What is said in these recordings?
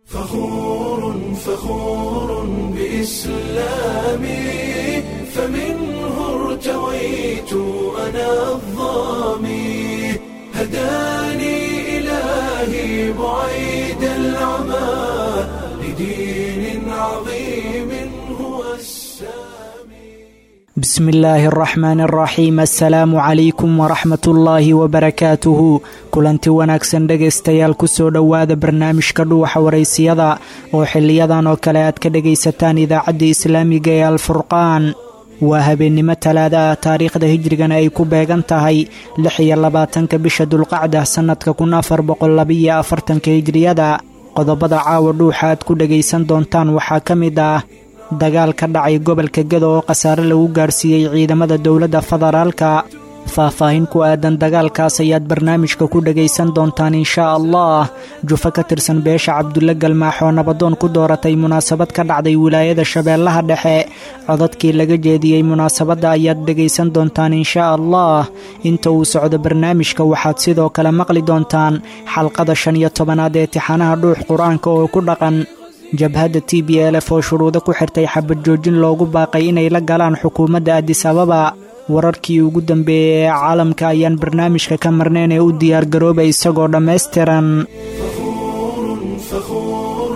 فخور فخور بإسلامي فمنه ارتويت أنا الظامي هداني إلهي بعيد العمى لدين عظيم هو السامي بسم illaahi araxmaan araxiim assalaamu calaykum waraxmat ullaahi wabarakaatuhu kulanti wanaagsan dhegaystayaal kusoo dhowaada barnaamijka dhuuxa waraysiyada oo xiliyadan oo kale aad ka dhegaysataan idaacadda islaamiga ee alfurqaan waa habeennimo talaada ah taariikhda hijrigana ay ku beegan tahay lix iyo labaatanka bisha dulqacda sannadka kun afar boqollabiyo afartanka hijriyada qodobada caawa dhuuxa aad ku dhegaysan doontaan waxaa ka mid ah dagaal ka dhacay gobolka gado oo khasaare lagu gaarsiiyey ciidamada dowladda federaalka faahfaahin ku aadan dagaalkaas ayaad barnaamijka ku dhegaysan doontaan inshaa allah jufo ka tirsan beesha cabdulle galmaax oo nabadoon ku dooratay munaasabad ka dhacday wilaayada shabeellaha dhexe codadkii laga jeediyey munaasabadda ayaad dhegaysan doontaan inshaa allah inta uu socdo barnaamijka waxaad sidoo kale maqli doontaan xalqada shan iyo tobanaad ee tixanaha dhuux qur-aanka oo ku dhaqan jabhadda t b lf oo shuruudo ku xirtay xabad joojin loogu baaqay inay la galaan xukuumadda adis ababa wararkii ugu dambeeyey ee caalamka ayaan barnaamijka ka marnayn ee u diyaargarooba isagoo dhammaystiran فخور فخور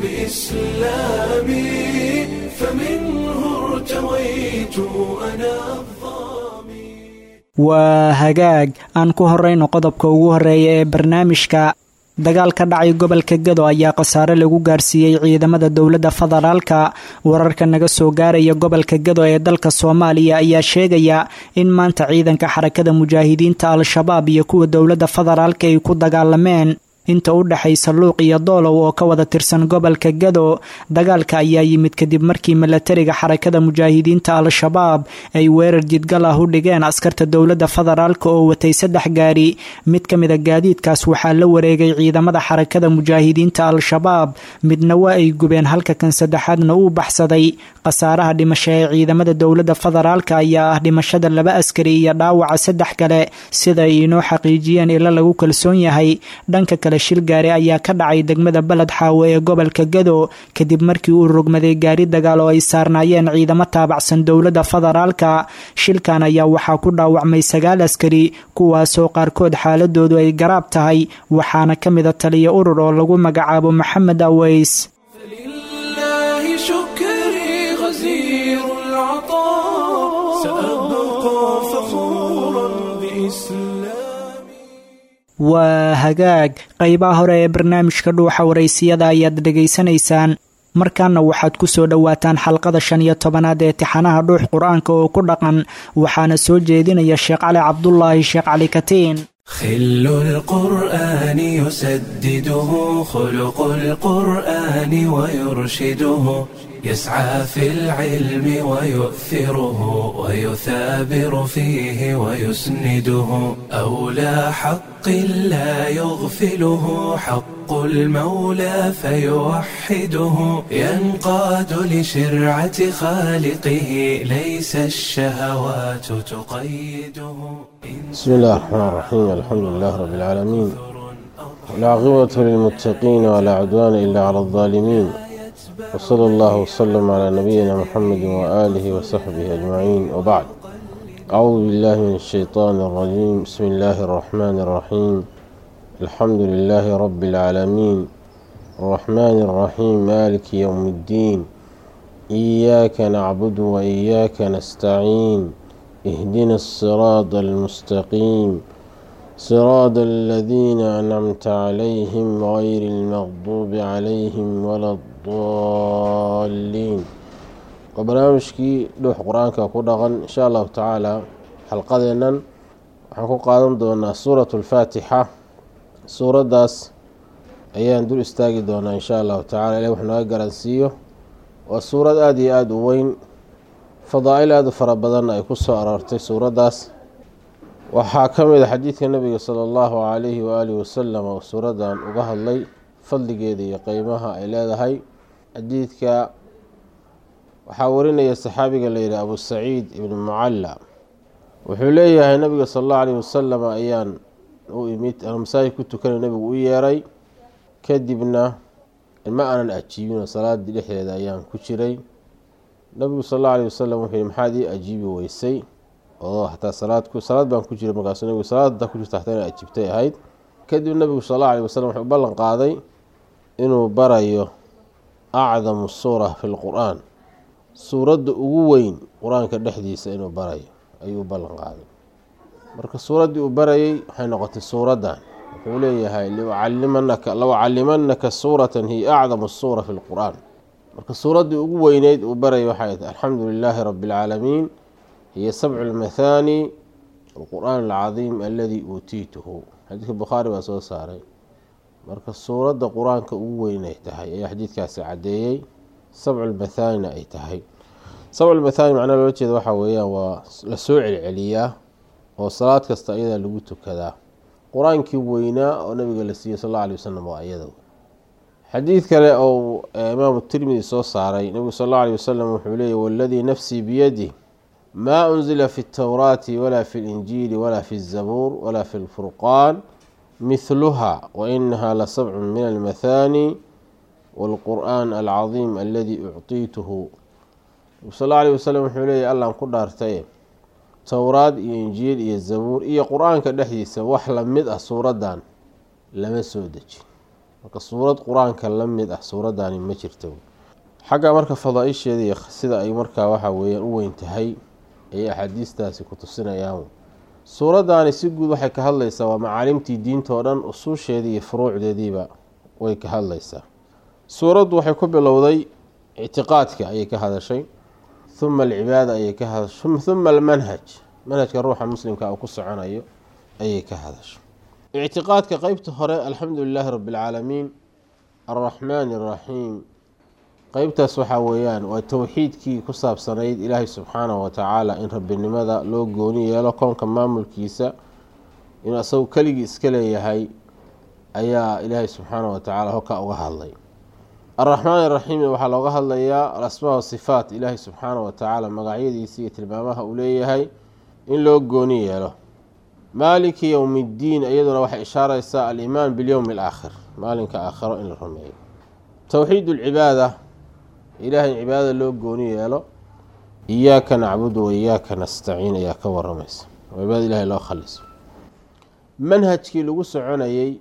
بإسلامي فمنه ارتويت أنا الظامي waa hagaag aan ku horrayno qodobka ugu horreeya ee barnaamijka dagaal ka dhacay gobolka gado ayaa khasaare lagu gaarsiiyey ciidamada dowladda federaalka wararka naga soo gaaraya gobolka gado ee dalka soomaaliya ayaa sheegaya in maanta ciidanka xarakada mujaahidiinta al-shabaab iyo kuwa dowladda federaalka ay ku dagaalameen inta u dhexaysa luuq iyo doolow oo ka wada tirsan gobolka gado dagaalka ayaa yimid kadib markii milatariga xarakada mujaahidiinta al-shabaab ay weerar jidgal ah u dhigeen askarta dowladda federaalk oo watay saddex gaari mid ka mida gaadiidkaas waxaa la wareegay ciidamada xarakada mujaahidiinta al-shabaab midna waa ay gubeen halka kan saddexaadna uu baxsaday khasaaraha dhimasho ee ciidamada dowladda federaalk ayaa ah dhimashada laba askari iyo dhaawaca saddex kale sida ay inoo xaqiijiyeen ilo lagu kalsoon yahay dhanka kale shil gaari ayaa ka dhacay degmada baled xaawo ee gobolka gado kadib markii uu rogmaday gaari dagaal oo ay saarnaayeen ciidamo taabacsan dowladda federaalka shilkan ayaa waxaa ku dhaawacmay sagaal askari kuwaasoo qaarkood xaaladoodu ay garaab tahay waxaana ka mida taliya urur oo lagu magacaabo maxamed aweys فلله شكري غزير العطاء سأبقى فخورا بإسلامي waa hagaag qaybaha hore ee barnaamijka dhuuxa waraysiyada ayaad dhegaysanaysaan markaana waxaad ku soo dhowaataan xalqada shan iyo tobanaad ee tixanaha dhuux qur-aanka oo ku dhaqan waxaana soo jeedinaya sheekh cali cabdulaahi sheekh cali katiin خل القرآن يسدده خلق القرآن ويرشده يسعى في العلم ويؤثره ويثابر فيه ويسنده أولى حق لا يغفله حق المولى فيوحده ينقاد لشرعة خالقه ليس الشهوات تقيده بسم الله الرحمن الرحيم الحمد لله رب العالمين والعاقبة للمتقين ولا عدوان إلا على الظالمين وصلى الله وسلم على نبينا محمد وآله وصحبه أجمعين وبعد أعوذ بالله من الشيطان الرجيم بسم الله الرحمن الرحيم الحمد لله رب العالمين الرحمن الرحيم مالك يوم الدين إياك نعبد وإياك نستعين اهدنا الصراط المستقيم صراط الذين أنعمت عليهم غير المغضوب عليهم ولا الضالين وبرنامجكي dhuux qur-aanka ku dhaqan insha allahu tacaala xalqadeennan waxaan ku qaadan doonaa suuratu alfaatixa suuraddaas ayaan dul istaagi doonaa insha allahu tacala ilahi wax naga garansiiyo waa suurad aada iyo aada u weyn fadaa-il aada u fara badanna ay ku soo aroortay suuraddaas waxaa ka mid a xadiidka nabiga sala allahu calayhi waaalihi wasalam oo suuraddan uga hadlay fadligeeda iyo qeymaha ay leedahay xadiidka waxaa warinaya saxaabiga layidhi abu saciid ibnu mucalla wuxuu leeyahay nabiga sala allahu alayhi wasalam ayaan u imid masaajid ku tukanay nabigu u yeeray kadibna ma aanan ajiibin oo salaadii dhexdeeda ayaan ku jiray nabigu sal alla alay wasalam wuxuu yihi maxaad ii ajiibi weysay oo hataa salaad salaad baan ku jiray markaasuu nabigu salaad hataa ku jirta hataa ina ajiibtay ahayd kadib nabigu sal alla alay wasalam wuxuu ballan qaaday inuu barayo acdamu suura fi lqur-aan suuradda ugu weyn qur-aanka dhexdiisa inuu barayo ayuu ballan qaaday marka suuraddii uu barayay waxay noqotay suuraddan wuxuu leeyahay liucalimanaka low calimanaka suuratan hiya acdamu suura fi lqur-aan marka suuraddii ugu weyneyd uu barayay waxay tahay alxamdu lilaahi rabi اlcaalamiin hiya sabcu lmathaani alqur'aan alcadiim aladii uutiituhu xadiidka bukhaari baa soo saaray marka suuradda qur-aanka ugu weynay tahay ayaa xadiidkaasi caddeeyey sabcu lmathaanina ay tahay sabcu lmathaani macnaha loola jeeda waxaa weeyaan waa la soo celceliyaa oo salaad kasta ayadaa lagu tukadaa qur-aankii weynaa oo nabiga la siiyey sal alla alay wasalam waa iyada xadiid kale ou imaamu tirmidi soo saaray nabigu sal alla alay wasalam wuxuu leeyay waladii nafsii biyadih maa unzila fi اtowraati walaa fi اlinjiili walaa fi الzabuur walaa fi اlfurqaan mihluha wainaha lasabcu min almathaani wاlqur'an alcadiim aladii ucطiituhu nabigu sal alla alay wasalam wuxuu leeyay allaan ku dhaartaye towraad iyo injiil iyo zabuur iyo qur-aanka dhexdiisa wax lamid ah suuraddan lama soo dejin marka suurad qur-aanka la mid ah suuraddaani ma jirto xagga marka fadaa-isheeda iyo sida ay markaa waxa weeyaan u weyn tahay ayay axaadiistaasi ku tusinayaan suuraddaani si guud waxay ka hadlaysaa waa macaalimtii diinta oo dhan usuusheedii iyo furuucdeediiba way ka hadlaysaa suuraddu waxay ku bilowday ictiqaadka ayay ka hadashay uma alcibaada ayay ka hadashay uma almanhaj manhajka ruuxa muslimka uu ku soconayo ayay ka hadashay ictiqaadka qeybta hore alxamdu lilaahi rabi اlcaalamiin alraxmaani اraxiim qeybtaas waxaa weeyaan waa towxiidkii ku saabsanayd ilaahay subxaanahu watacaala in rabbinimada loo gooni yeelo koonka maamulkiisa inuu asagu keligii iska leeyahay ayaa ilaahay subxaanahu watacaala hoka uga hadlay alraxmaan iraxiim waxaa looga hadlayaa alasmaa wasifaat ilaahay subxaanahu watacaala magacyadiisa iyo tilmaamaha uu leeyahay in loo gooni yeelo maaliki yowmi ddiin iyaduna waxay ishaareysaa alimaan bilyowmi alaakhir maalinka aakhiro in la rumeeyo towxiid ulcibaada ilaahay in cibaadada loo gooni yeelo iyaaka nacbudu wa iyaaka nastaciin ayaa ka waramaysa oo cibaada ilahay loo khaliso manhajkii lagu soconayey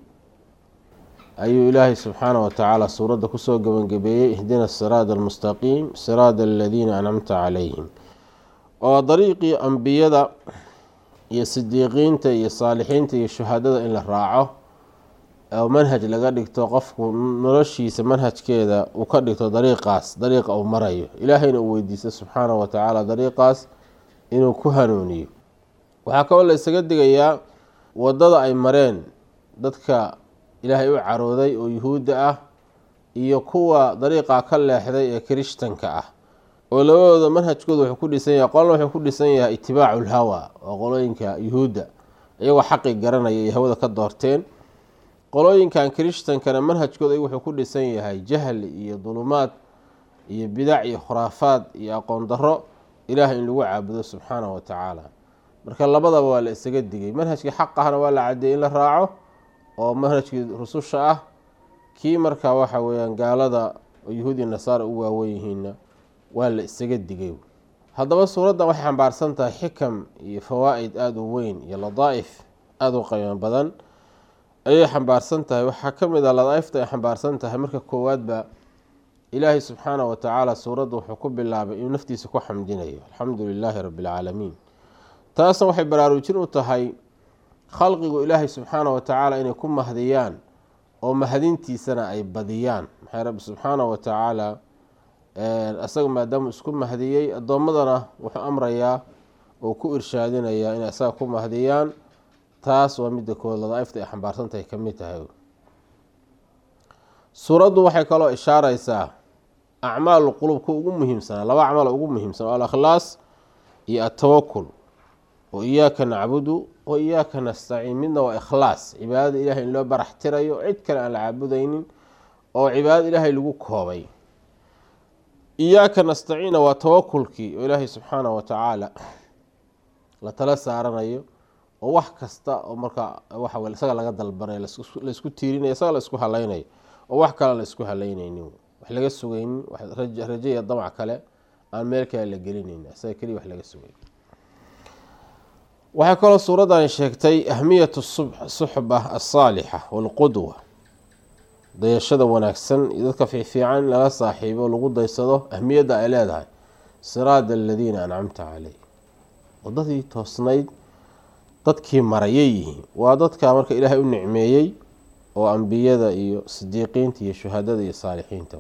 ayuu ilaahay subxaanah watacaala suuradda kusoo gebangebeeyey ihdina siraada almustaqiim siraada aladiina ancamta calayhim oo dariiqii ambiyada iyo sidiiqiinta iyo saalixiinta iyo shuhadada in la raaco oo manhaj laga dhigto qofku noloshiisa manhajkeeda uu ka dhigto dariiqaas dariiqa uu marayo ilaahayna uu weydiisto subxaanahu watacaala dariiqaas inuu ku hanuuniyo waxaa kaloo la isaga digayaa wadada ay mareen dadka ilaahay u carooday oo yuhuudda ah iyo kuwa dariiqa ka leexday ee kirishtanka ah oo labadooda manhajkooda wuxuu ku dhisan yahay qolna wuxuu ku dhisan yahay itibaacu lhawa oo qolooyinka yuhuudda iyagoo xaqi garanaya iyo hawada ka doorteen qolooyinkan kirishtankana manhajkooda wuxuu ku dhisan yahay jahli iyo dulumaad iyo bidac iyo khuraafaad iyo aqoon daro ilaah in lagu caabudo subxaanahu watacaala marka labadaba waa la isaga digay manhajkii xaq ahna waa la cadeeyey in la raaco oo manhajkii rususha ah kii markaa waxa weyaan gaalada oo yahuudi nasaara u waawen yihiinna waa la isaga digay haddaba suuraddan waxay xambaarsan tahay xikam iyo fawaa'id aada u weyn iyo ladaa'if aada u qiimo badan ayay xambaarsan tahay waxaa ka mid ah ladaa'ifta ay xambaarsan tahay marka koowaadba ilaahay subxaanahu watacaala suuradda wuxuu ku bilaabay inuu naftiisa ku xamdinayo alxamdu lilaahi rabbi alcaalamiin taasna waxay baraarujin u tahay khalqigu ilaahay subxaanahu watacaala inay ku mahdiyaan oo mahadintiisana ay badiyaan maxay rabbi subxaanahu watacaala isaga maadaamuu isku mahdiyey addoommadana wuxuu amrayaa oo ku irshaadinayaa inay isaga ku mahdiyaan taas waa midda kood ladaa'ifta ay xambaarsan tahay ka mid tahay suuraddu waxay kaloo ishaareysaa acmaalu qulubka ugu muhiimsanaa laba acmaal ugu muhiimsan oo alakhlaas iyo atawakul oo iyaaka nacbudu wa iyaaka nastaciin midna waa ikhlaas cibaadada ilahay in loo barax tirayo cid kale aan la caabudaynin oo cibaadada ilaahay lagu koobay iyaaka nastaciina waa tawakulkii oo ilaahay subxaanahu watacaala la tala saaranayo oo wax kasta oo markaa waxa isaga laga dalbanayo laisku tiirinayo isaga la isku halaynayo oo wax kale la isku halaynaynin wax laga sugaynin rajo iyo damac kale aan meel kale la gelinaynin isaga keliya wax laga sugay waxay kaloo suuradani sheegtay ahmiyatu suxba asaalixa walqudwa dayashada wanaagsan iyo dadka fiifiican in lala saaxiibo lagu daysado ahmiyadda ay leedahay siraada aladiina ancamta caleyh wadadii toosnayd dadkii marayay yihiin waa dadka marka ilaahay u nicmeeyey oo ambiyada iyo sidiiqiinta iyo shuhadada iyo saalixiinta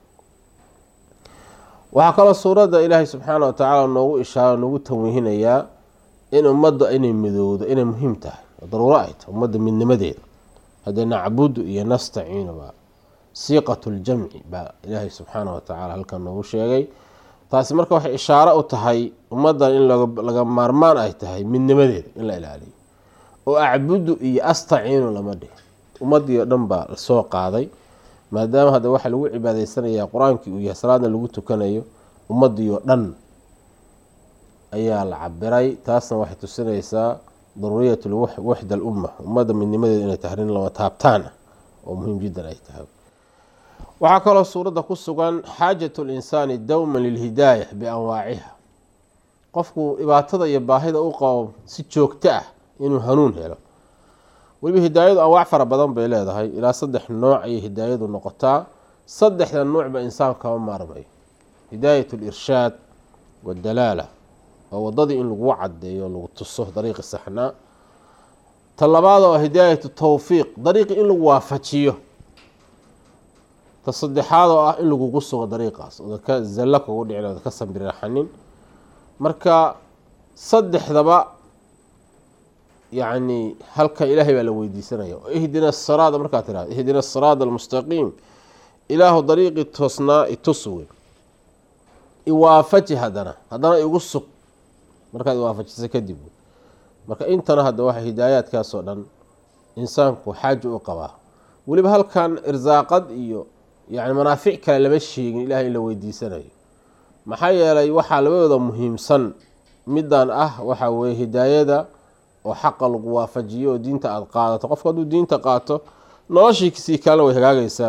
waxaa kaloo suuradda ilaahay subxaana wa tacaala noogu ishaaro noogu tanwiihinayaa in ummadda inay midowdo inay muhiim tahay oo daruuro ay tahay ummadda midnimadeeda haddee nacbudu iyo nastaciinu baa siiqatu ljamci baa ilaahay subxaana wa tacaala halkan noogu sheegay taasi marka waxay ishaaro u tahay ummaddan in laga maarmaan ay tahay midnimadeeda in la ilaaliyo oo acbudu iyo astaciinu lama dhihin ummaddii oo dhan baa lasoo qaaday maadaama hadda waxaa lagu cibaadeysanaya qur-aankii uu yahay salaadna lagu tukanayo ummaddii oo dhan ayaa la cabiray taasna waxay tusinaysaa daruuriyat waxda alumma ummadda midnimadeeda inay tahay arrin lama taabtaan ah oo muhiim jiddan ay tahay waxaa kaloo suuradda ku sugan xaajatu linsaani dowman lilhidaaya bianwaaciha qofku dhibaatada iyo baahida u qabo si joogto ah inuu hanuun helo weliba hidaayadu anwaac fara badan bay leedahay ilaa saddex nooc ayay hidaayadu noqotaa saddexda nuucba insaan kama maarmayo hidaayat lirshaad wadalaala oo wadadii in lagu cadeeyo lagu tuso dariiqi saxnaa ta labaad oo hidaayatu tawfiiq dariiqi in lagu waafajiyo ta saddexaad oo ah in lagugu sugo dariiqaas oda ka zallo kugu dhicin oda ka sambiriraxanin marka saddexdaba yacni halkan ilaahay baa la weydiisanaya ihdina asiraada markaad tirahdo ihdina asiraada almustaqiim ilaahu dariiqii toosnaa itus wey iwaafaji haddana haddana igu sug markaad iwaafajisa kadib marka intana hadda waxa hidaayaadkaasoo dhan insaanku xaaja u qabaa weliba halkan irsaaqad iyo yani manaafic kale lama sheegin ilahay in la weydiisanayo maxaa yeelay waxaa labadooda muhiimsan midan ah waxaa weye hidaayada oo xaqa lagu waafajiyo oo diinta aada qaadato qofku hadduu diinta qaato noloshiisii kalena way hagaagaysaa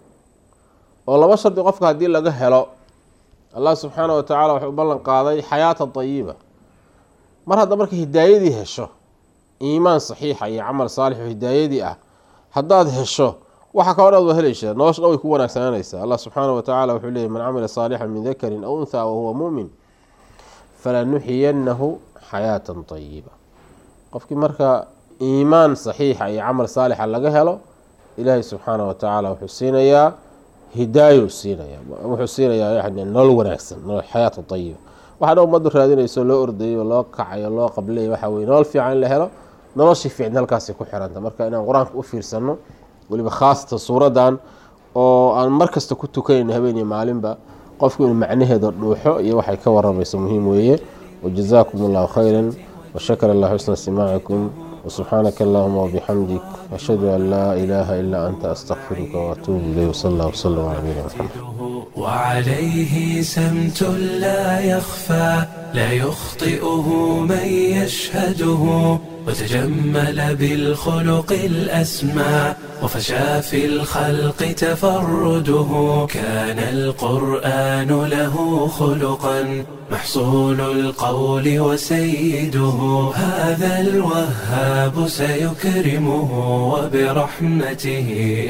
oo laba shardi qofka haddii laga helo allah subxaana wa tacala wuxuu u ballan qaaday xayaata dayiba mar hadda marka hidaayadii hesho iimaan saxiixa iyo camal saalix oo hidaayadii ah haddaad hesho waxa kaloo dhan ad waa helaysaa nolosha dhan way ku wanaagsananaysaa allah subxaana wa tacala wuxuu leeyay man camila saalixan min dakarin aw unthaa wahuwa muumin falanuxiyanahu xayaatan dayiba qofkii marka iimaan saxiixa iyo camal saalixa laga helo ilaahay subxaana wa tacaala wuxuu siinayaa hidaayo siinaya wuxuu siinayaa yani nolol wanaagsan nolol xayaata dayiba waxaa dhan ummaddu raadinayso loo ordayo loo kacayo loo qablayo waxaa weye nolol fiican in la helo noloshii fiicn halkaasay ku xiranta marka inaan qur-aanka u fiirsano weliba khaasatan suuradan oo aan mar kasta ku tukanayno habeeniyo maalinba qofku inuu macnaheeda dhuuxo iyo waxay ka waramayso muhiim weeye wajazaakum allahu khayra washakar allah xusna istimaacikum وسبحانك اللهم وبحمدك أشهد أن لا إله إلا أنت أستغفرك وأتوب إليه وصلى الله وسلم على نبينا محمد وعليه سمت لا يخفى لا يخطئه من يشهده وتجمل بالخلق الأسمى وفشى في الخلق تفرده كان القرآن له خلقا محصول القول وسيده هذا الوهاب سيكرمه وبرحمته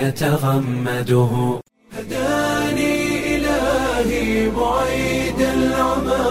يتغمده هداني إلهي بعيد العمى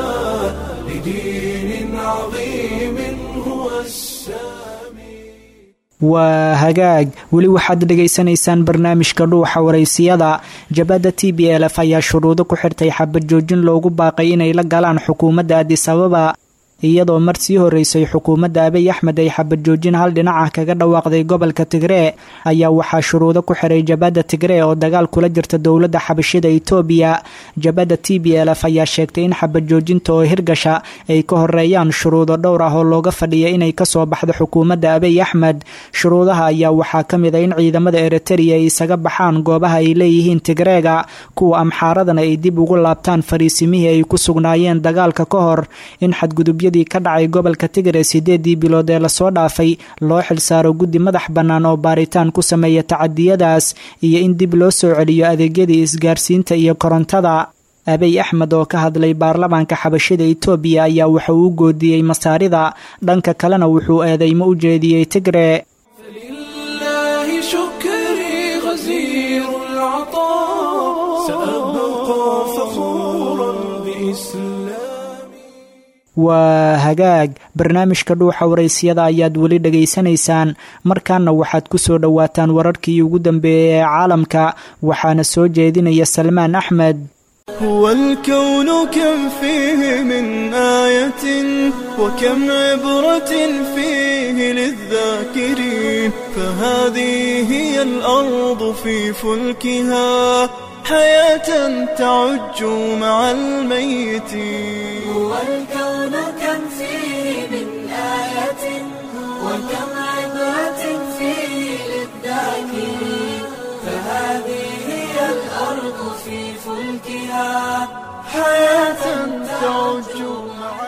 لدين عظيم هو السامي waa hagaag weli waxaad dhegaysanaysaan barnaamijka dhuuxa waraysiyada jabadda t b l f ayaa shuruudo ku xirtay xabad joojin loogu baaqay inay la galaan xukuumadda adis ababa iyadoo mar sii horeysay xukuumadda abiy axmed ay xabad joojin hal dhinaca kaga dhawaaqday gobolka tigree ayaa waxaa shuruudo ku xiray jabadda tigree oo dagaal kula jirta dowladda xabashida itoobiya jabadda t b l f ayaa sheegtay in xabad joojinta oo hirgasha ay ka horeeyaan shuruudo dhowr ah oo looga fadhiya inay kasoo baxdo xukuumadda abiy axmed shuruudaha ayaa waxaa ka mid a in ciidamada eritereya ay isaga baxaan goobaha ay leeyihiin tigreega kuwa amxaaradana ay dib ugu laabtaan fariisimihii ay ku sugnaayeen dagaalka ka hor in xadgudubyo xadgudubyadii ka dhacay gobolka tigre sideedii bilood ee lasoo dhaafay loo xilsaaro guddi madax bannaan oo baaritaan ku sameeya tacadiyadaas iyo in dib loo soo celiyo adeegyadii isgaarsiinta iyo korontada abiy axmed oo ka hadlay baarlamaanka xabashida itoobiya ayaa waxa uu goodiyey masaarida dhanka kalena wuxuu eedeymo u jeediyey tigre فلله شكري غزير العطاء سأبقى فخورا بإسلامي waa hagaag barnaamijka dhuuxa waraysyada ayaad weli dhegaysanaysaan markaana waxaad ku soo dhowaataan wararkii ugu dambeeyey ee caalamka waxaana soo jeedinaya salmaan axmed هو الكون كم فيه من آية وكم عبرة فيه للذاكرين فهذه هي الأرض في فلكها حياة تعج مع الميتين هو الكون كم فيه من آية وكم عبرة فيه للذاكرين فهذه هي الأرض في فلكها حياة تعج مع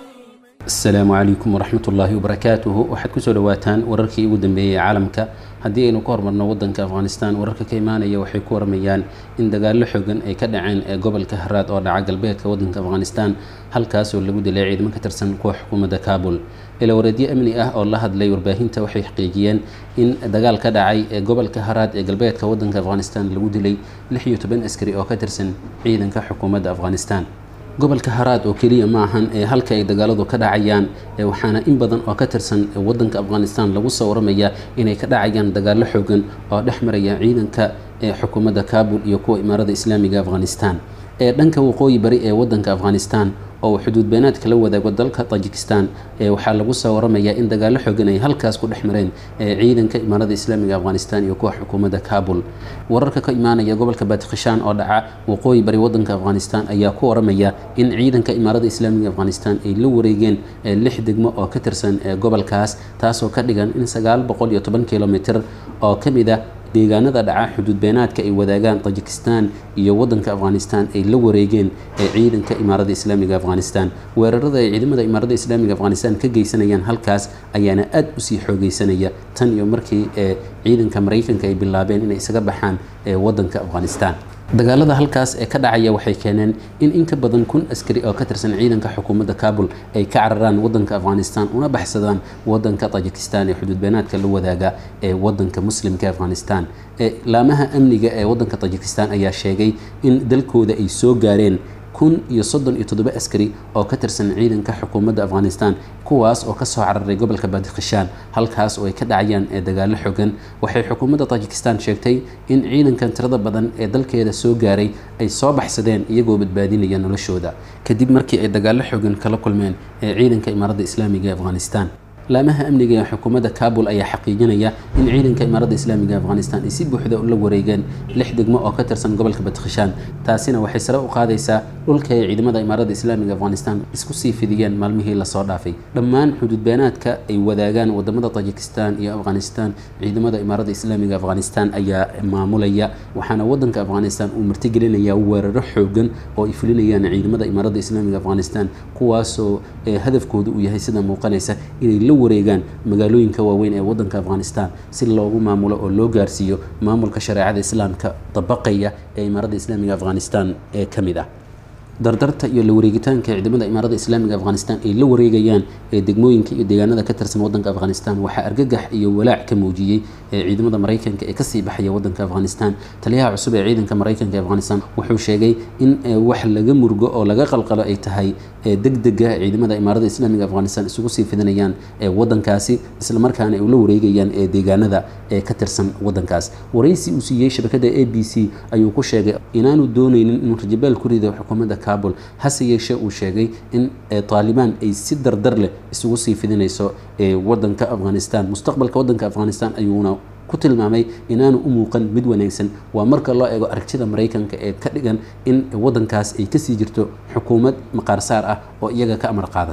asalaamu calaykum waraxmat ullaahi wabarakaatuhu waxaad kusoo dhawaataan wararkii ugu dambeeyey ee caalamka haddii aynu ka hormarno wadanka afghanistan wararka ka imaanaya waxay ku waramayaan in dagaallo xogan ay ka dhaceen ee gobolka haraad oo dhaca galbeedka wadanka afghanistan halkaasoo lagu dilay ciidamo ka tirsan kuwa xukuumadda kabul ilawareedyo amni ah oo la hadlay warbaahinta waxay xaqiijiyeen in dagaal ka dhacay ee gobolka haraad ee galbeedka wadanka afghanistan lagu dilay lix iyo toban askari oo ka tirsan ciidanka xukuumadda afghanistan gobolka haraad oo keliya ma ahan ee halka ay dagaaladu ka dhacayaan ee waxaana in badan oo ka tirsan wadanka afghanistan lagu soo waramaya inay ka dhacayaan dagaallo xoogan oo dhex maraya ciidanka ee xukuumadda kabul iyo kuwa imaarada islaamiga afghanistan ee dhanka waqooyi bari ee wadanka afghanistan oo xuduud beenaadka la wadaago dalka tajikistan ee waxaa lagu soo waramayaa in dagaallo xoogan ay halkaas ku dhex mareen ee ciidanka imaarada islaamiga afghanistan iyo kuwa xukuumadda kabul wararka ka imaanaya gobolka batikhishan oo dhaca waqooyi bari wadanka afghanistan ayaa ku waramaya in ciidanka imaarada islaamiga afghanistan ay la wareegeen lix degmo oo ka tirsan gobolkaas taasoo ka dhigan in sagaal boqol iyo toban kilomitr oo ka mid ah deegaanada dhaca xuduud beenaadka ay wadaagaan tajikistan iyo wadanka afghanistan ay la wareegeen ee ciidanka imaarada islaamiga afghanistan weerarada ay ciidamada imaarada islaamiga afghanistan ka geysanayaan halkaas ayaana aad usii xoogeysanaya tan iyo markii ee ciidanka maraykanka ay bilaabeen inay isaga baxaan ee wadanka afghanistan dagaalada halkaas ee ka dhacaya waxay keeneen in in ka badan kun askari oo ka tirsan ciidanka xukuumadda kabul ay ka cararaan wadanka afghanistan una baxsadaan wadanka tajikistan ee xuduud beenaadka la wadaaga ee wadanka muslimka afghanistan ee laamaha amniga ee wadanka tajikistan ayaa sheegay in dalkooda ay soo gaareen kun iyo soddon iyo toddoba askari oo ka tirsan ciidanka xukuumadda afghanistan kuwaas oo kasoo cararay gobolka baadikhishaan halkaas oo ay ka dhacayaan ee dagaallo xogan waxay xukuumadda tajikistan sheegtay in ciidankan tirada badan ee dalkeeda soo gaaray ay soo baxsadeen iyagoo badbaadinaya noloshooda kadib markii ay dagaallo xogan kala kulmeen ee ciidanka imaaradda islaamiga ee afghanistan laamaha amniga ee xukuumadda kabul ayaa xaqiijinaya in ciidanka imaaradda islaamiga afghanistan ay si buuxda ula wareegeen lix degmo oo ka tirsan gobolka badkhishaan taasina waxay sare u qaadaysaa dhulka ay ciidamada imaaradda islaamiga afghanistan isku sii fidiyeen maalmihii lasoo dhaafay dhammaan xuduud beenaadka ay wadaagaan wadamada tajikistan iyo afghanistan ciidamada imaaradda islaamiga afghanistan ayaa maamulaya waxaana wadanka afghanistan uu martigelinayaa weeraro xoogan oo ay fulinayaan ciidamada imaaradda islaamiga afghanistan kuwaasoo hadafkooda uu yahay sida muuqanaysa inay la wareegaan magaalooyinka waaweyn ee wadanka afghanistan si loogu maamulo oo loo gaarsiiyo maamulka shareecada islaamka dabaqaya ee imaaradda islaamiga afghanistan ee ka mid ah dardarta iyo la wareegitaanka ciidamada imaaradda islaamiga afghanistan ay la wareegayaan ee degmooyinka iyo deegaanada ka tirsan wadanka afghanistan waxaa argagax iyo walaac ka muujiyey ee ciidamada maraykanka ee kasii baxaya wadanka afghanistan taliyaha cusub ee ciidanka maraykanka ee afghanistan wuxuu sheegay in wax laga murgo oo laga qalqalo ay tahay degdega ciidamada imaaradda islaamiga afghanistan isugu sii fidinayaan ee wadankaasi islamarkaana ay ula wareegayaan ee deegaanada ee ka tirsan wadankaas waraysi uu siiyey shabakada a b c ayuu ku sheegay inaanu dooneynin inuu rajabaal ku rido xukuumadda kabul hase yeeshee uu sheegay in taalibaan ay si dardar leh isugu sii fidinayso ee wadanka afghanistan mustaqbalka wadanka afghanistan ayuuna ku tilmaamay inaanu u muuqan mid wanaagsan waa marka loo eego aragtida maraykanka ee ka dhigan in wadankaas ay kasii jirto xukuumad maqaarsaar ah oo iyaga ka amar qaadata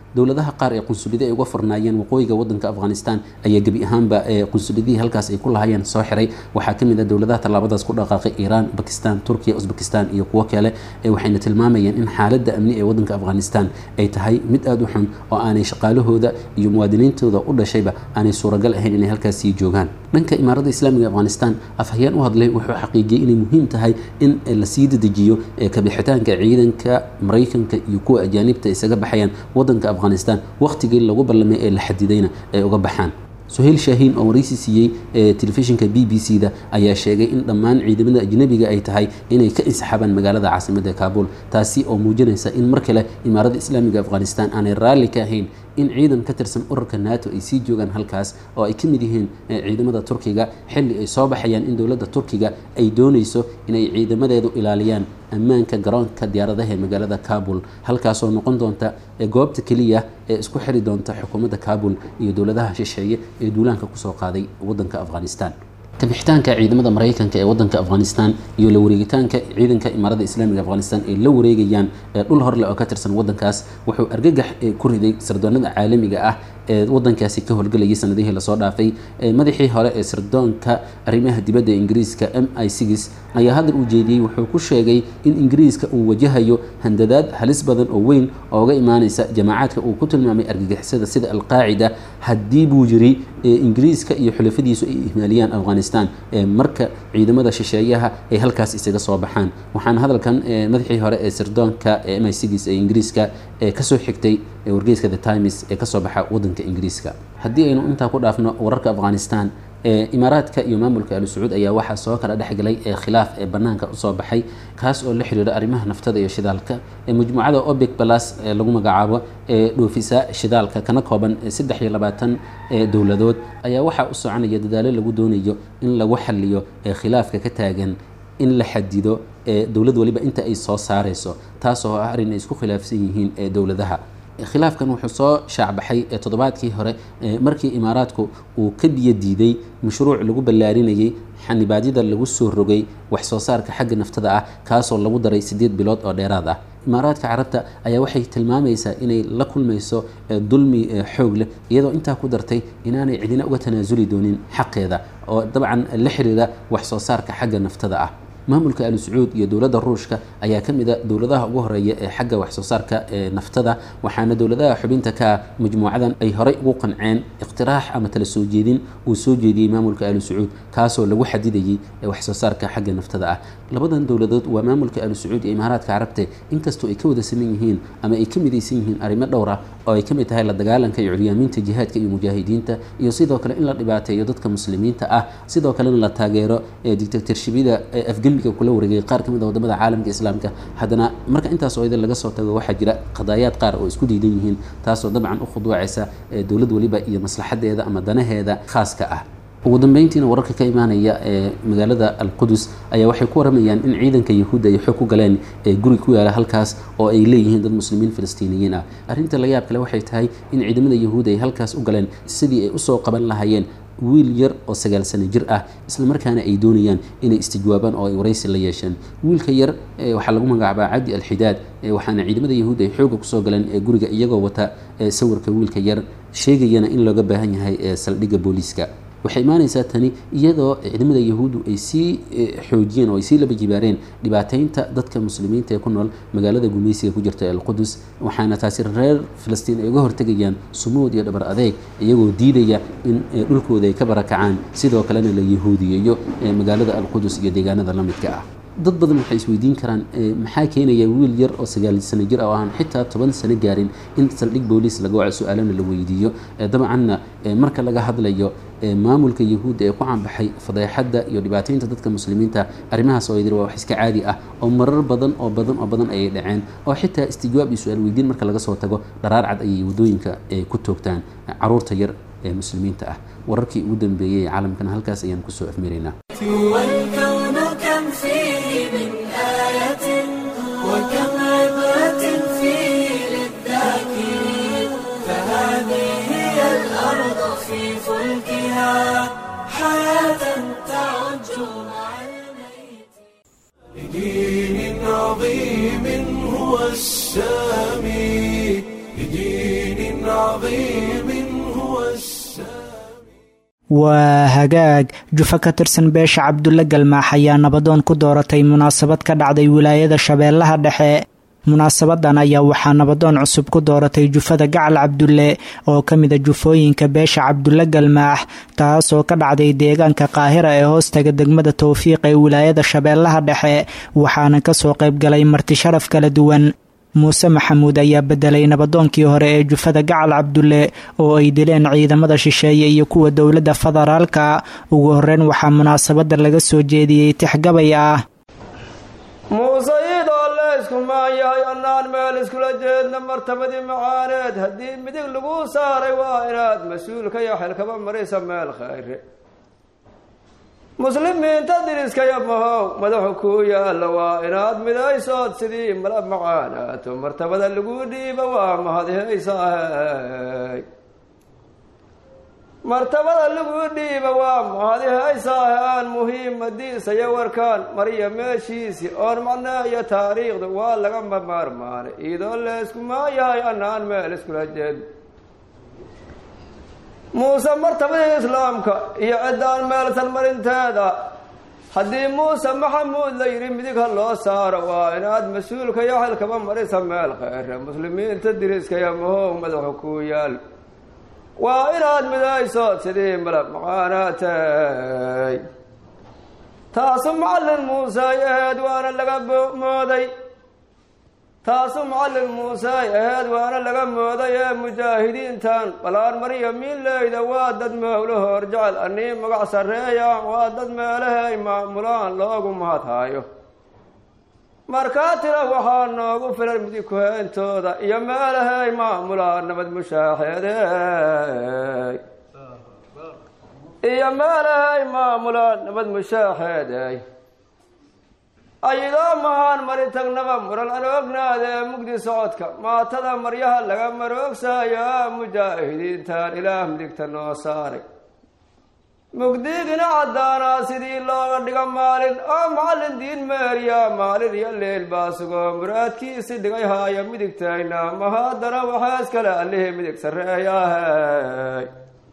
dowladaha qaar ee qunsuliyada ay uga furnaayeen waqooyiga wadanka afghanistan ayaa gebi ahaanba qunsuliyadihii halkaas ay ku lahayeen soo xiray waxaa ka mid ah dowladaha tallaabadaas ku dhaqaaqay iiraan bakistan turkiya uzbekistan iyo kuwo kale waxayna tilmaamayeen in xaaladda amni ee wadanka afghanistan ay tahay mid aada u xun oo aanay shaqaalahooda iyo muwaadiniintooda u dhashayba aanay suuragal ahayn inay halkaas sii joogaan dhanka imaaradda islaamiga afghanistan afhayeen u hadlay wuxuu xaqiijiyey inay muhiim tahay in lasii dedejiyo kabixitaanka ciidanka maraykanka iyo kuwa ajaanibta isaga baxayaan wadanka afghanistan wakhtigii lagu ballamay ee la xadidayna ay uga baxaan suhayl shaahiin oo waraysi siiyey telefishinka b b c da ayaa sheegay in dhammaan ciidamada ajnabiga ay tahay inay ka insaxaabaan magaalada caasimadda kaabul taasi oo muujinaysa in mar kale imaaradda islaamiga afghanistan aanay raalli ka ahayn in ciidan ka tirsan ururka nato ay sii joogaan halkaas oo ay ka mid yihiin ciidamada turkiga xilli ay soo baxayaan in dowladda turkiga ay doonayso inay ciidamadeedu ilaaliyaan ammaanka garoonka diyaaradaha ee magaalada kabul halkaasoo noqon doonta goobta keliya ee isku xiri doonta xukuumadda kabul iyo dowladaha shisheeye ee duulaanka kusoo qaaday wadanka afghanistan kabixitaanka ciidamada maraykanka ee wadanka afghanistan iyo la wareegitaanka ciidanka imaaradda islaamiga afghanistan ay la wareegayaan dhul horle oo ka tirsan wadankaas wuxuu argagax ku riday sirdoonada caalamiga ah ee wadankaasi ka howlgelayay sanadihii lasoo dhaafay madaxii hore ee sirdoonka arrimaha dibadda ee ingiriiska m i sigis ayaa hadal uu jeediyey wuxuu ku sheegay in ingiriiska uu wajahayo handadaad halis badan oo weyn ooga imaaneysa jamaacadka uu ku tilmaamay argagixisada sida alqaacida haddii buu yiri ingiriiska iyo xulafadiisu ay ihmaaliyaan afghanistan marka ciidamada shisheeyaha ay halkaas isaga soo baxaan waxaana hadalkan madaxii hore ee sirdoonka m i sigis ee ingiriiska kasoo xigtay wargeyska the times ee kasoo baxa wadanka ingiriiska haddii aynu intaa ku dhaafno wararka afghanistan imaaraadka iyo maamulka ali sacuud ayaa waxaa soo kala dhexgalay ee khilaaf ee banaanka usoo baxay kaas oo la xiriira arrimaha naftada iyo shidaalka majmuucada obic balas ee lagu magacaabo ee dhoofisa shidaalka kana kooban saddex iyo labaatan dowladood ayaa waxaa u soconaya dadaalo lagu doonayo in lagu xaliyo khilaafka ka taagan in la xadido dowlad waliba inta ay soo saareyso taasoo ah arrin ay isku khilaafsan yihiin dowladaha khilaafkan wuxuu soo shaacbaxay toddobaadkii hore markii imaaraadku uu ka biyo diiday mashruuc lagu ballaarinayay xanibaadyada lagu soo rogay wax soo saarka xagga naftada ah kaasoo lagu daray siddeed bilood oo dheeraad ah imaaraadka carabta ayaa waxay tilmaamaysaa inay la kulmayso dulmi xoog leh iyadoo intaa ku dartay inaanay cidina uga tanaasuli doonin xaqeeda oo dabcan la xiriira wax soo saarka xagga naftada ah maamulka ali sacuud iyo dowladda ruushka ayaa ka mid a dowladaha ugu horeeya ee xagga wax soo saarka ee naftada waxaana dowladaha xubinta ka majmuucadan ay horey ugu qanceen iqtiraax ama tala soo jeedin uu soo jeediyey maamulka ali sacuud kaasoo lagu xadidayay wax soo saarka xagga naftada ah labadan dowladood waa maamulka ali sacuud iyo imaaraadka carabte inkastoo ay ka wada saman yihiin ama ay ka midaysan yihiin arrimo dhowr ah oo ay ka mid tahay la dagaalanka iyo curyaaminta jihaadka iyo mujaahidiinta iyo sidoo kale in la dhibaateeyo dadka muslimiinta ah sidoo kalena la taageero dictatorshibida afgembiga kula wareegay qaar ka mid a wadamada caalamka islaamka haddana marka intaas oo idin laga soo tago waxaa jira qadaayaad qaar oo isku diidan yihiin taasoo dabcan u khuduucaysa dowlad waliba iyo maslaxadeeda ama danaheeda khaaska ah ugu dambeyntiina wararka ka imaanaya ee magaalada alqudus ayaa waxay ku waramayaan in ciidanka yahuudda ay xoog ku galeen ee guri ku yaala halkaas oo ay leeyihiin dad muslimiin falastiiniyiin ah arrinta la yaab kale waxay tahay in ciidamada yahuudda ay halkaas u galeen sidii ay usoo qaban lahayeen wiil yar oo sagaal sano jir ah isla markaana ay doonayaan inay istijwaabaan oo ay waraysi la yeesheen wiilka yar waxaa lagu magacaabaa cabdi alxidaad waxaana ciidamada yahuudda ay xooga kusoo galeen guriga iyagoo wata sawirka wiilka yar sheegayana in looga baahan yahay saldhigga booliiska waxay imaanaysaa tani iyadoo ciidamada yahuuddu ay sii xoojiyeen oo ay sii laba jibaareen dhibaateynta dadka muslimiinta ee ku nool magaalada gumaysiga ku jirta alqudus waxaana taasi reer falastiin ay uga hortegayaan sumuud iyo dhabar adeeg iyagoo diidaya in dhulkooda ay ka barakacaan sidoo kalena la yahuudiyeeyo magaalada alqudus iyo deegaanada la midka ah dad badan waxay isweydiin karaan maxaa keenaya wiil yar oo sagaal sano jir ah oo aan xitaa toban sano gaarin in saldhig booliis laga waco su-aalana la weydiiyo dabcanna marka laga hadlayo maamulka yahuudda ee ku canbaxay fadeexadda iyo dhibaateynta dadka muslimiinta arrimahaas oo yidhi waa wax iska caadi ah oo marar badan oo badan oo badan ayay dhaceen oo xitaa istijwaab iyo su-aal weydiin marka laga soo tago dharaar cad ayay waddooyinka ku toogtaan caruurta yar ee muslimiinta ah wararkii ugu dambeeyey ee caalamkana halkaas ayaan kusoo afmiraynaa والكون كم فيه من آية وكم عبرة فيه للذاكرين فهذه هي الأرض في فلكها حياة تعج مع الميت لدين عظيم هو السامي لدين عظيم هو السامي waa hagaag jufo ka tirsan beesha cabdulle galmaax ayaa nabadoon ku dooratay munaasabad ka dhacday wilaayada shabeellaha dhexe munaasabadan ayaa waxaa nabadoon cusub ku dooratay jufada gacal cabdulle oo ka mida jufooyinka beesha cabdulle galmaax taasoo ka dhacday deegaanka qaahira ee hoostaga degmada towfiiq ee wilaayada shabeellaha dhexe waxaana kasoo qaybgalay marti sharaf kala duwan muuse maxamuud ayaa bedelay nabadoonkii hore ee jufada gacal cabdulle oo ay dileen ciidamada shisheeye iyo kuwa dowladda federaalka ugu horeyn waxaa munaasabada laga soo jeediyey tixgabay ah muuse iidoo leysku maan yahay annaan meel iskula jeedna martabadii macaaneed haddii midig lagu saaray waa inaad mas-uulka iyo xilkaba marisa meel khayre muslimiinta diriskaya mahow madaxu kuu yaalla waa inaad midaysood sidii mala macaanaato martabada lagu dhiiba waa mahadihaysaahey martabada lagu dhiiba waa mahadihaysaah aan muhiimadiisa iyo warkaan mariya meeshiisi oon macnaa iyo taariikhda waa laga maarmaanay iidoo leysku maayahay annaan meel iskula jeed muuse martabadii islaamka iyo ciddaan meelsan marinteeda haddii muuse maxamuud la yidhi midig ha loo saaro waa inaad mas-uulka iyo xilkaba marisa meel kheyre muslimiinta diriskaya mahow madaxa kuu yaal waa inaad midaysood sidii malab maqaanaatay taasu macallin muuse ay ahayd waana laga mooday taasu macallin muuse ay ahayd waana laga mooday ee mujaahidiintan balaan mariya miinleyda waa dad mowlo hor jecel anii magac sarreeyaan waa dad meelaha ay maamulaan loogu mahadhaayo markaa tira waxaa noogu filan midig kuheyntooda iyo meelaha ay maamulaan nabad mushaaxeede iyo meelaha ay maamulaan nabad mushaaxeeday ayadoo mahaan mari tagnaba muran an ognaada ee mugdi socodka maatada maryaha laga maroogsaayo mujaahidiintan ilaah midigta noo saaray mugdigina caddaanaa sidii looga dhigo maalin oo macallin diin meeriya maalin iyo leel baa sugoo muraadkiisi dhigay haaya midigtayna ma haddana waxaa iskale allihii midig sarreeyahay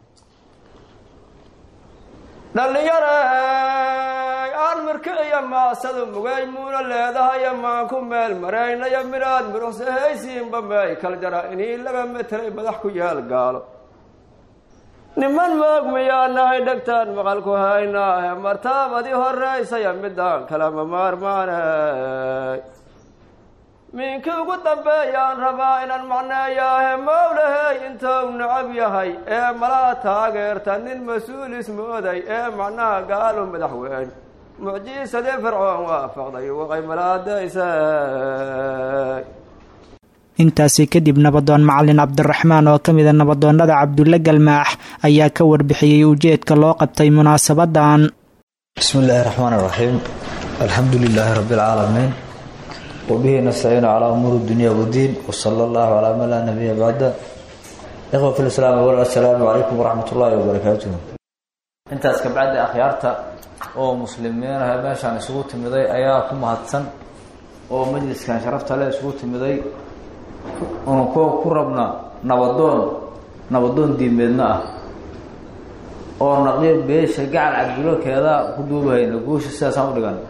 dhallinyarey aan mirkiciyo maasadu mugay muuna leedahayo maan ku meel maraynayo midhaad muruqsahaysiinba meey kal jara inii laga metelay madax ku yaal gaalo niman moog miyaa nahay dhegtaan maqal ku haynaahe martaabadii horeysaya midaan kalama maarmaanay miinkii ugu dambeeyaan rabaa inaan macneeyaahe mowlahey intou nacab yahay ee malaa taageerta nin mas-uul ismooday ee macnaha gaalu madaxweyne mucjiisadii fircoon waafaqday waqay malaadaysay intaasi kadib nabadoon macalin cabdiraxmaan oo ka mida nabadoonnada cabdulle galmaax ayaa ka warbixiyey ujeedka loo qabtay munaasabadan bismi illaahi raxmaan iraxiim alxamdu lilaahi rabbi alcaalamiin wabihi nastaciinu calaa umuuri dunya wadiin wsala allahu calaa man laa nabiya bacda ikhwa fi lislaam awal assalaamu calaykum waraxmat ullaahi wabarakaatuh intaas kabacdi akhyaarta oo muslimiinaha meeshaan isugu timiday ayaa ku mahadsan oo majliskan sharafta le isugu timiday unu ko ku rabna nabadoon nabadoon diimeedna ah oo naqyo beesha gacal cabdulokeeda ku duubahayna guusha sidaasaan u dhigan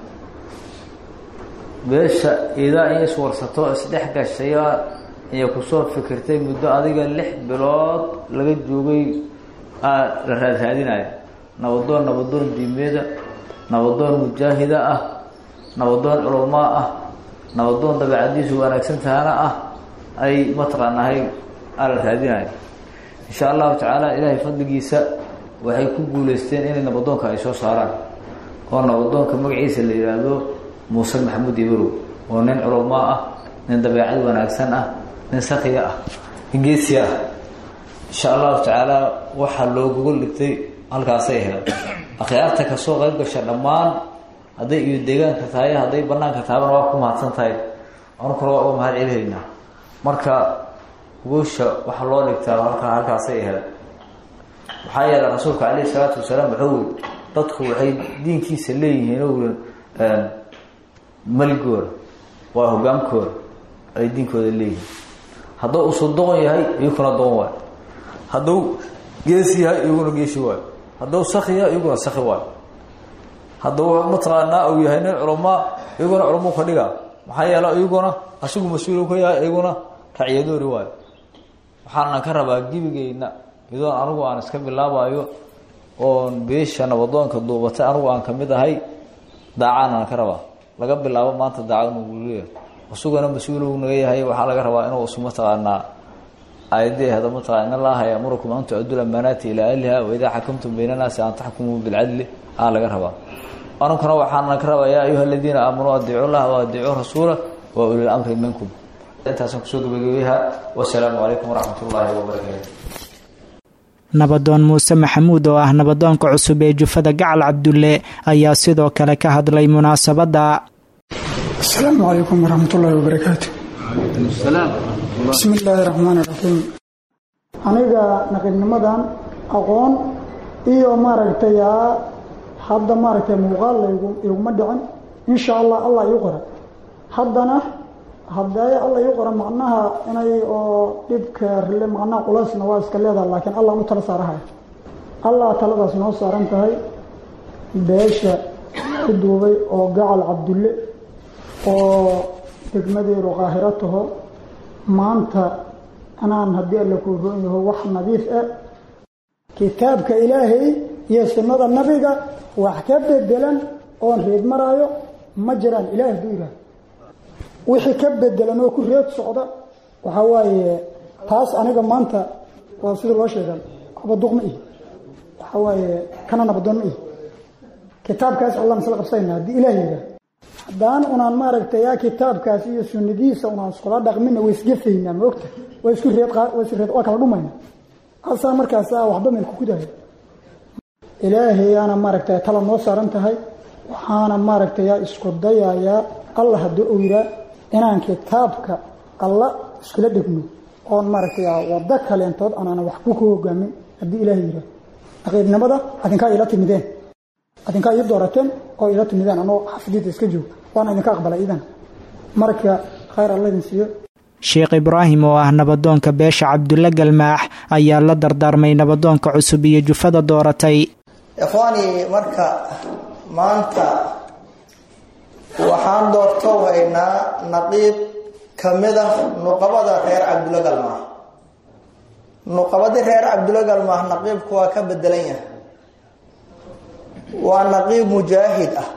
beesha idaa in iswarsato isdhex gashaya iyo kusoo fikirtay muddo adiga lix bilood laga joogay aa la raadraadinaya nabadoon nabadoon diimeeda nabadoon mujaahida ah nabadoon culamaa ah nabadoon dabeecadiisu wanaagsan tahana ah ay mataqaanahay aa la raadinaya insha allahu tacaala ilaahay fadligiisa waxay ku guuleysteen inay nabadoonka ay soo saaraan oo nabadoonka magaciisa la yidhaahdo muuse maxamuud ibarow oo nin culamaa ah nin dabeecad wanaagsan ah nin sakiya ah nin geesiya ah insha allahu tacaala waxaa loo gogol dhigtay halkaasay ahayd akhyaarta kasoo qayb gasha dhammaan hadday iyo deegaanka tahay hadday banaanka tahabana waa ku mahadsan tahay anukuna waa uga mahad celihaynaa marka guusha waxaa loo dhigtaa halkaa halkaasay ahayd maxaa yeelay rasuulka calayhi salaatu wasalaam wuxuu wi dadku waxay diinkiisa leeyihiin o maligooda waa hogaankooda ay diinkooda leeyihiin hadduu usudoon yahay iyaguna doon waayo hadduu geesi yahay iyaguna geesi waayo hadduu saki yahay iyaguna saki waayo hadduu mataqaanaa uu yahay nin culamaa iyaguna culamo ka dhiga maxaa yeele iyaguna asigu mas-uul ka yahay iyaguna racyadoori waayo waxaana ka rabaa gebigeyna iyadoon anigu aan iska bilaabayo oon beesha nabadoonka duubatay anigu aan kamid ahay daacaan ka rabaa laga bilaabo maanta daacad nuguleeyahay isaguna mas-uul naga yahay waxaa laga rabaa inuu isu mataqaanaa aayadii hada mataqana in allaha yamurukum an tucaddu lamaanaati ilaa ahliha waidaa xakamtum bayna naasi an taxkumuu bilcadli aa laga rabaa anunkuna waxaana ka rabaa yaa ayuha aladiina aamanuu adiicu llaha wa adiicuu rasuula wa ulil amri minkum intaasaan kusoo gabagabeyaha wasalaamu calaykum waraxmat ullaahi wabarakaatu nabadoon muuse maxamuud oo ah nabadoonka cusub ee jufada gacal cabdulle ayaa sidoo kale ka hadlay munaasabadda asalaamu calaykum waraxmatullaahi wabarakaatu bismi illaahi raxmaani raxiim aniga naqiibnimadan aqoon iyo maaragtay hadda maaragtay muuqaal laygu iguma dhicin insha allah allah iu qora haddana haddee alla iu qora macnaha inay oo dhibka rile macnaha culaysna waa iska leedaha laakiin allah u tala saarahaya allah taladaas noo saaran tahay beesha ku duubay oo gacal cabdulle oo degmadeedu qaahiro taho maanta anaan haddii alla kuu roon yaho wax nadiif ah kitaabka ilaahay iyo sunnada nabiga wax ka bedelan oon reed maraayo ma jiraan ilaah hadduu yidhaah wixii ka bedelan oo ku reed socda waxaa waaye taas aniga maanta waa sida loo sheegan abaduq ma ihi waxaa waaye kana nabadoon ma ihi kitaabkaas allaan isla qabsanayna haddii ilaah yidhaah haddaan unaan maaragtay yaa kitaabkaas iyo sunnadiisa unaan iskula dhaqmina way isgefaynaa maogta waa isku reed waa isku reed waa kala dhumayna asaa markaas waxba meel kukudahay ilaahayaana maaragtay tala noo saaran tahay waxaana maaragtay yaa isku dayayaa allah haddii uu yihaa inaan kitaabka alla iskula dhegno oon maaragtay waddo kaleentood aanaan wax ku hogaamin haddii ilaahay yihaa naqiibnimada adinkaa ila timideen adinkaa ii doorateen oo ila timideen anoo xafidida iska joog waana idinka aqbalay idan marka khayr alla idin siiyo sheekh ibraahim oo ah nabadoonka beesha cabdulle galmaax ayaa la dardaarmay nabadoonka cusub iyo jufada dooratay ikhwaani marka maanta waxaan doorto haynaa naqiib ka mid ah nuqabada reer cabdulle galmaax nuqabadii reer cabdulle galmaax naqiibku waa ka bedelan yahay waa naqiib mujaahid ah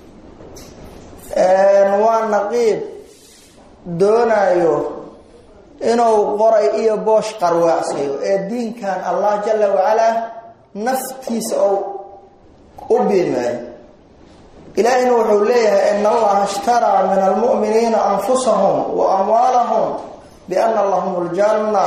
waa naqiib doonayo inuu qoray iyo boosh qarwaacsayo ee diinkan allah jala wacalaa naftiisa ou u biimeeyo ilaahina wuxuu leeyahay in allaha ishtaraa min almu'miniina anfusahum wa amwaalahum biana lahum ljanna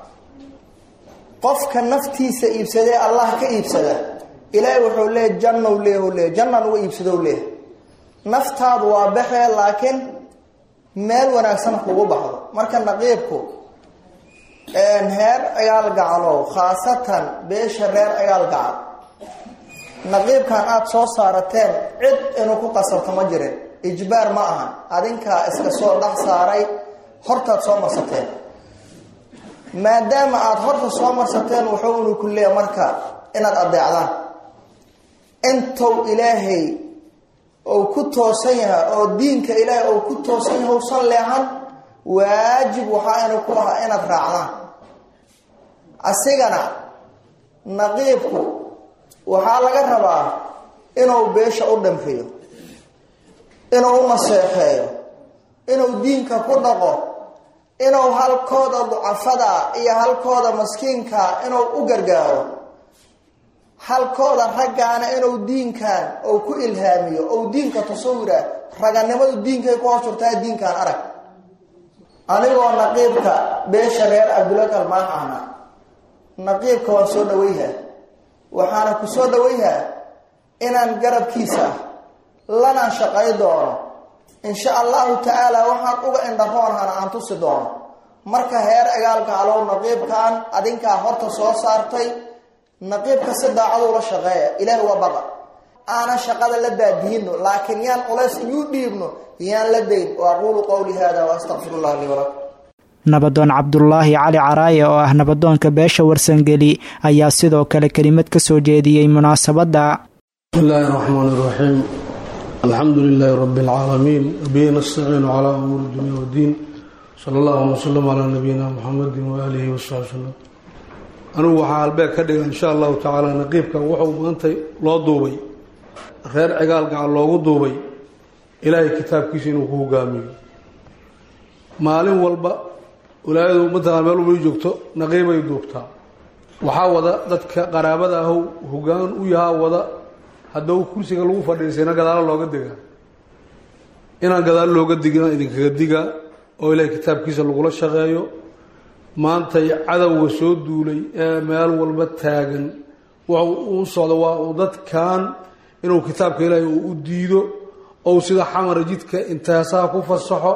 qofka naftiisa iibsadee allah ka iibsada ilaahay wuxuu leeyahy jannow leeyahu leeyahy jannan uga iibsadow leeyahay naftaadu waa baxee laakiin meel wanaagsan kugu baxdo marka naqiibku heer cigaal gacalow khaasatan beesha reer cigaal gacal naqiibkan aada soo saarateen cid inuu ku qasabto ma jirin ijbaar ma ahan adinkaa iska soo dhex saaray hortaad soo marsateen maadaama aada horta soo marsateen wuxuu inu ku leeya marka inaad adeecdaan intuu ilaahay ou ku toosan yahay oo diinka ilaahay ou ku toosan yahay usan leehan waajib waxaa inu ku ahaa inaad raacdaan asigana naqiibku waxaa laga rabaa inuu beesha u dhamriyo inuu u naseexeeyo inuu diinka ku dhaqo inuu halkooda ducafada iyo halkooda maskiinka inuu u gargaaro halkooda raggaana inuu diinkan ou ku ilhaamiyo ou diinka tasawira raganimadu diinkay ku hoos jirtaa diinkan arag anigoo naqiibka beesha reer cabdulla galmaax ahna naqiibka waan soo dhawayha waxaana ku soo dhawayha inaan garabkiisa lanaan shaqay doono insha allahu tacaala waxaan uga indharoonhana aan tusi doono marka heer egaalgaalow naqiibkan adinkaa horta soo saartay naqiibka si daacadu la shaqeeya ilaah waa baqa aanan shaqada la baadiyino laakiin yaan culays iyu dhiibno yaan la dayn wa aquulu qowli hada waastaqfir llah lii walakum nabadoon cabdulaahi cali caraaye oo ah nabadoonka beesha warsangeli ayaa sidoo kale kelimad ka soo jeediyey munaasabadda bismillaahi raxmaan iraxiim alxamdu lilaahi rabbi alcaalamiin wabihi nastaciinu calaa umuuri dunya wddiin sala allahuma wsalam calaa nabiyina muxamedin waaalihi wasaxbi wsalam anigu waxaa halbeeg ka dhiga insha allahu tacaala naqiibkan wuxuu maanta loo duubay reer cigaal gacan loogu duubay ilaahay kitaabkiisa inuu ku hogaamiyo maalin walba walaayadu mataqaan meel walba joogto naqiibay duubtaa waxaa wada dadka qaraabada ahow hogaan u yahaa wada haddau kursiga lagu fadhiisayna gadaalo looga digaa inaan gadaalo looga digina idinkaga digaa oo ilaahay kitaabkiisa lagula shaqeeyo maantay cadowga soo duulay ee meel walba taagan wuxuu uu socdo waa uu dadkan inuu kitaabka ilaahay uu u diido ou sida xamara jidka intaasaha ku fasaxo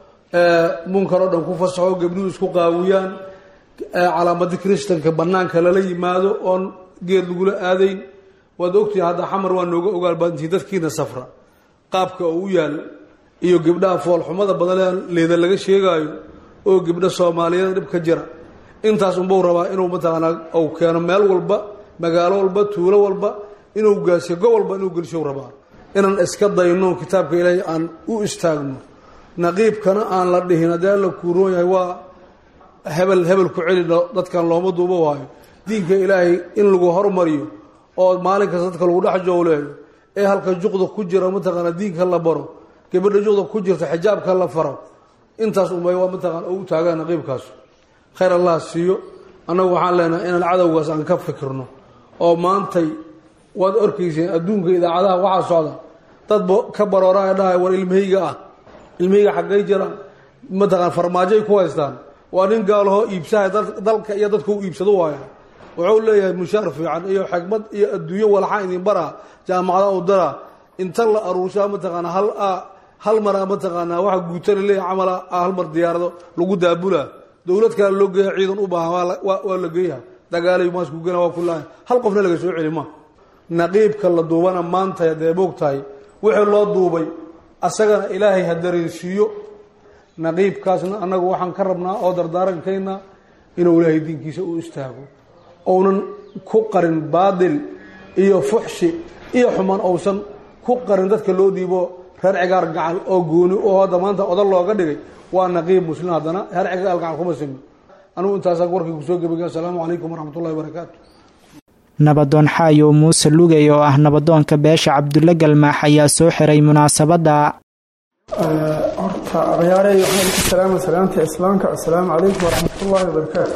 munkar oo dhan ku fasaxo gabdhuhu isku qaawiyaan calaamadi kristanka banaanka lala yimaado oon geed lagula aadayn waad ogtihiin hadda xamar waa nooga ogaal badantihiin dadkiina safra qaabka uu u yaal iyo gabdhaha foolxumada badan leeda laga sheegaayo oo gabdho soomaaliyeed dhib ka jira intaas unbau rabaa inuu mataqaanaa uu keeno meel walba magaalo walba tuulo walba inuu gaasiyo go walba inuu gelshow rabaa inaan iska dayno kitaabka ilaahay aan u istaagno naqiibkana aan la dhihin haddii alla kuuroon yahay waa hebel hebel ku celi dadkan looma duubo waayo diinka ilaahay in lagu hormariyo oo maalin kasta dadka lagu dhex jowleeyo ee halka juqda ku jira mataqaana diinka la baro gabadha juqda ku jirta xijaabka la faro intaas unbay waa mataqaan u taagaan naqiibkaas khayr allah siiyo annagu waxaan leenahay inaan cadowgaas aan ka fikirno oo maantay waad orkayseen adduunka idaacadaha waxaa socda dad ka barooraa dhahay war ilmahayga ah ilmahayga xaggay jiraan mataqaan farmaajoay ku haystaan waa nin gaalahoo iibsahay dalka iyo dadka u iibsado waaya wuxuu leeyahay mushaar fiican iyo xikmad iyo adduunyo walaxaan idin baraa jaamacada u daraa inta la aruursaa mataqaana hal hal mara mataqaanaa waxa guutana leeyahay camala hal mar diyaarado lagu daabulaa dowlad kale loo geeya ciidan u baahan waa la geeyaha dagaalay maasku gena waa kulaahay hal qofna laga soo celi ma naqiibka la duubana maanta hadee moog tahay wixii loo duubay asagana ilaahay ha dareensiiyo naqiibkaasna annagu waxaan ka rabnaa oo dardaarankayna inuu ilaahay diinkiisa u istaago ounan ku qarin baadil iyo fuxshi iyo xumaan ousan ku qarin dadka loo dhiibo reer cigaar gacal oo gooni oo hadda maanta odan looga dhigay waa naqiib muslim haddana reer cigaar gacal kuma simi anugu intaasaan warkii kusoo gebagay assalaamu calaykum waraxmatullahi wabarakaatu nabadoon xaayo muuse lugey oo ah nabadoonka beesha cabdulle galmaax ayaa soo xiray munaasabadda horta akhyaarey waxaan idinku salaama salaamta islaamka assalaamu calaykum waraxmatullaahi wabarakaatu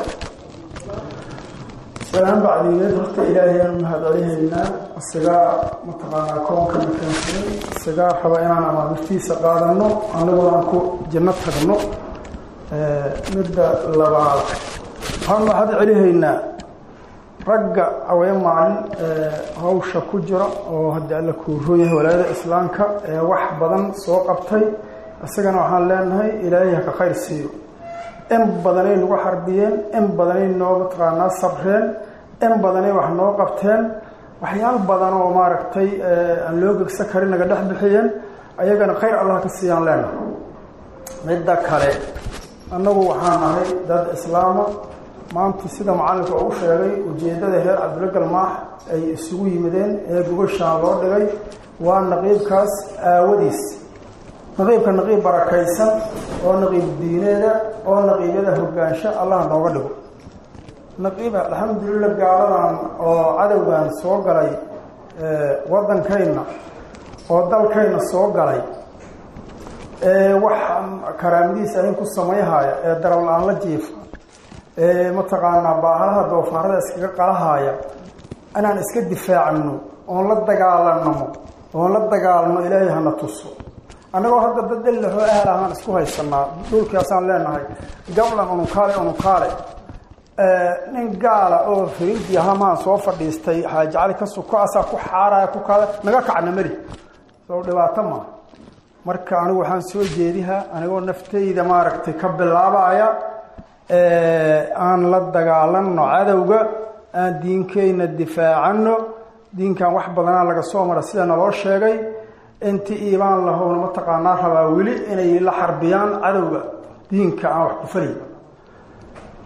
salaan bacdigeed horta ilaahayaan mahad celihaynaa isagaa mataqaanaa koonkana keensaday isagaa raba inaan amaamirtiisa qaadano annaguna aan ku janno tagno midda labaad waxaan mahad celihaynaa ragga haween maalin hawsha ku jira oo haddii alla kuuroon yahay walaayada islaamka ee wax badan soo qabtay isagana waxaan leenahay ilaahay haka khayr siiyo in badanay nagu xarbiyeen in badanay noo mataqaanaa sabreen in badanay wax noo qabteen waxyaal badan oo maaragtay aan loo gegsa karin naga dhex bixiyeen ayagana khayr allah ka siiyaan leenahay midda kale annagu waxaan nahay dad islaama maanta sida macallinka uu sheegay ujeeddada reer cabdulle galmaax ay isugu yimideen ee gogashaan loo dhigay waa naqiibkaas aawadiis naqiibka naqiib barakaysan oo naqiib diineeda oo naqiibyada hogaansho allah nooga dhigo naqiib alxamdulillah gaaladan oo cadowgan soo galay waddankayna oo dalkayna soo galay ee wax karaamadiisa ahin ku samayhaya ee darab la-aan la jiifa ee mataqaanaa baahalaha doofaarada iskaga qalahaaya inaan iska difaacno oon la dagaalanamo oon la dagaalno ilaahay hana tuso annagoo hadda dad dellahoo aalahaan isku haysanaa dhulkaasaan leenahay gablan unukaale unukaale nin gaala oo fariidi ahamaan soo fadhiistay xaaji cali ka suko asaa ku xaaraya ku kaada naga kacna mari soo dhibaato maa marka anigu waxaan soo jeedihaa anigoo naftayda maaragtay ka bilaabaya aan la dagaalano cadowga aan diinkeyna difaacano diinkan wax badanaa laga soo mara sida naloo sheegay inti iibaan lahowna mataqaanaa rabaa weli inay la xarbiyaan cadowga diinka aan wax ku fali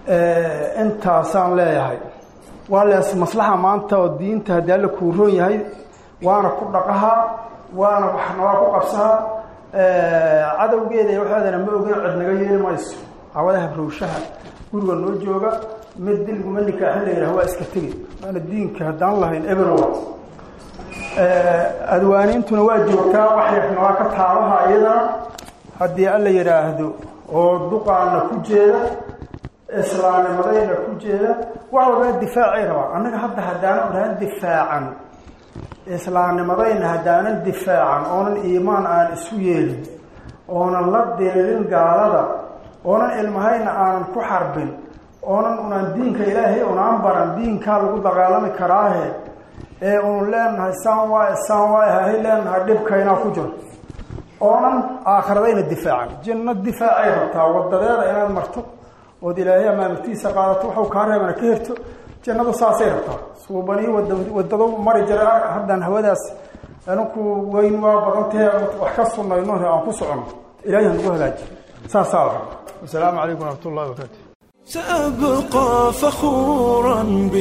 intaasaan leeyahay waa lees maslaxa maanta oo diinta haddii alla kuuroon yahay waana ku dhaqahaa waana waxna waa ku qabsahaa cadowgeeda iyo waxeedana ma ogin cid naga yeeli mayso cawada habrowshaha guriga noo jooga mid dilguma nikaaxin la yidhaha waa iska tegi waana diinka haddaan lahayn eberwa adwaaniintuna waa joogtaa waxyarna waa ka taabaha iyadana haddii alla yidhaahdo oo duqaana ku jeeda islaamnimadayna ku jeeda wax walbana difaacay rabaa annaga hadda haddaanan dhahan difaacan islaamnimadayna haddaanan difaacan oonan iimaan aan isu yeelin oonan la diririn gaalada oonan ilmahayna aanan ku xarbin oonan unaan diinka ilaahay unaan baran diinkaa lagu dagaalami karaahe ee unu leenahay saan waay saan waay hahay leenahay dhibkaynaa ku jiro oonan aakhiradayna difaacan jinno difaacay rabtaa wadadeeda inaad marto ood ilaahay amaamirtiisa qaadato waxu kaa reebana ka herto jannadu saasay rabtaa suubanii wadado mari jira haddaan hawadaas aninku weyn waa badantahe wax ka sunnayno aan ku socono ilahay hanagu hagaaji saasaa la rabaa wasalaamu calaykum waraxmat ullahi wabarakatu سأبقى فخورا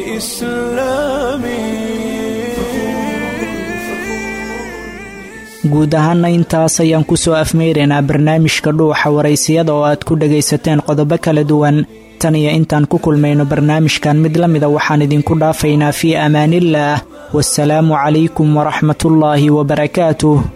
بإسلامي guud ahaana intaas ayaan ku soo afmeyraynaa barnaamijka dhuuxa waraysiyada oo aad ku dhagaysateen qodobo kala duwan tan iyo intaan ku kulmayno barnaamijkan mid la mida waxaan idinku dhaafaynaa fii amaaniillaah wasalaamu calaykum waraxmatullaahi wabarakaatuh